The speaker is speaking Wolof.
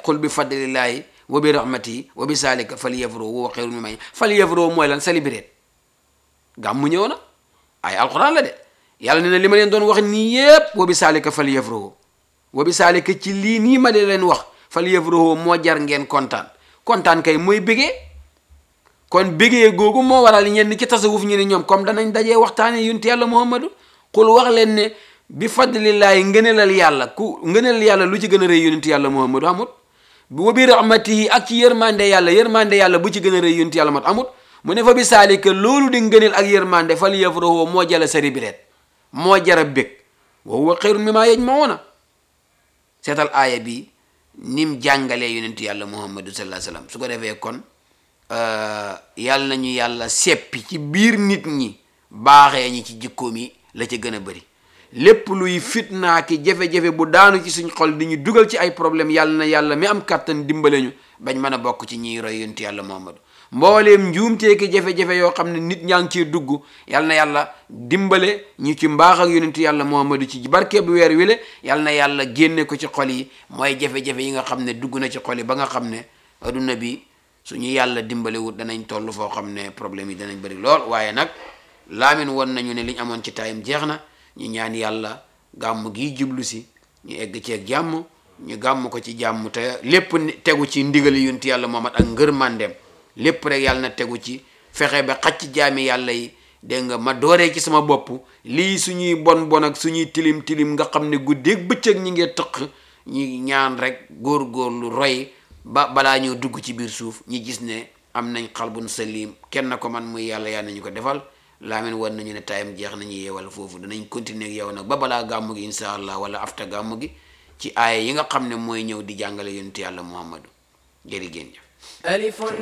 qul bi fadlillahi wa bi rahmatihi wa bi salika falyafrahu huwa xayrun mimma falyafrahu mooy lan célébrer gàmmu ñëw na ay alquran la de yàlla ne na li ma leen doon wax nii yépp wa bi salika falyafrahu wa bi salika ci lii nii ma di leen wax falyafrahu moo jar ngeen kontaan kontaan kay mooy bégee kon bégee googu moo waral ñenn ci tasawuf ñu ne ñoom comme danañ dajee waxtaane yunti yàlla muhammadu xul wax leen ne bi fadlillaahi ngëneelal yàlla ku ngëneelal yàlla lu ci gën a rëy yunti yàlla muhammadu amut wa bi rahmatihi ak ci yërmande yàlla yërmande yàlla bu ci gën a rëy yunti yàlla mat amut mu ne fa bi saalika loolu di ngëneel ak yërmande fal yafrahu moo jala sari bireet moo jara bég wa huwa xayrun mimmaa yajmauna seetal aaya bi nim jàngalee yonent yàlla muhammadu sallallahu alayhi wasallam su ko defee kon yàlla nañu yàlla seppi ci biir nit ñi baaxee ñi ci jikkoom yi la ca gën a bëri lépp luy fitnaa ki jafe-jafe bu daanu ci suñ xol di ñu dugal ci ay problème yàlla na yàlla mi am kàttan dimbale ñu bañ mën a bokk ci ñiy roy yonent yàlla muhammadu mbooleem njuumtee ki jafe-jafe yoo xam ne nit ñaa ngi ciy dugg yàlla na yàlla dimbale ñu ci mbaax ak yonent yàlla muhammadu ci barke bu weer wile yàlla na yàlla génne ko ci xol yi mooy jafe-jafe yi nga xam ne dugg na ci xol yi ba nga xam ne adduna bi suñu yàlla dimbalewut danañ toll foo xam ne problème yi danañ bëri lool waaye nag laamin won nañu ne liñ amoon ci taayam jeex na ñu ñaan yàlla gàmm gi jublu si ñu egg ceeg jàmm ñu gàmm ko ci jàmm te lépp tegu ci ndigali yonent yàlla muhammad ak ngër mandem lépp rek yàlla na tegu ci fexe ba xacc jaami yàlla yi dégg nga ma dooree ci sama bopp lii suñuy bon bon ak suñuy tilim tilim nga xam ne guddeeg bëccëg ñi ngee tëq ñi ñaan rek góor-góorlu roy ba balaa ñëw dugg ci biir suuf ñi gis ne am nañ xalbun salim kenn ko man muy yàlla yàlla nañu ko defal laamin war nañu ne tayam jeex nañu yeewal foofu danañ continuer ak yow nag ba balaa gàmmu gi insha allah wala afta gàmmu gi ci aaya yi nga xam ne mooy ñëw di jàngale yonent yàlla muhammadu jërë ngeen jëf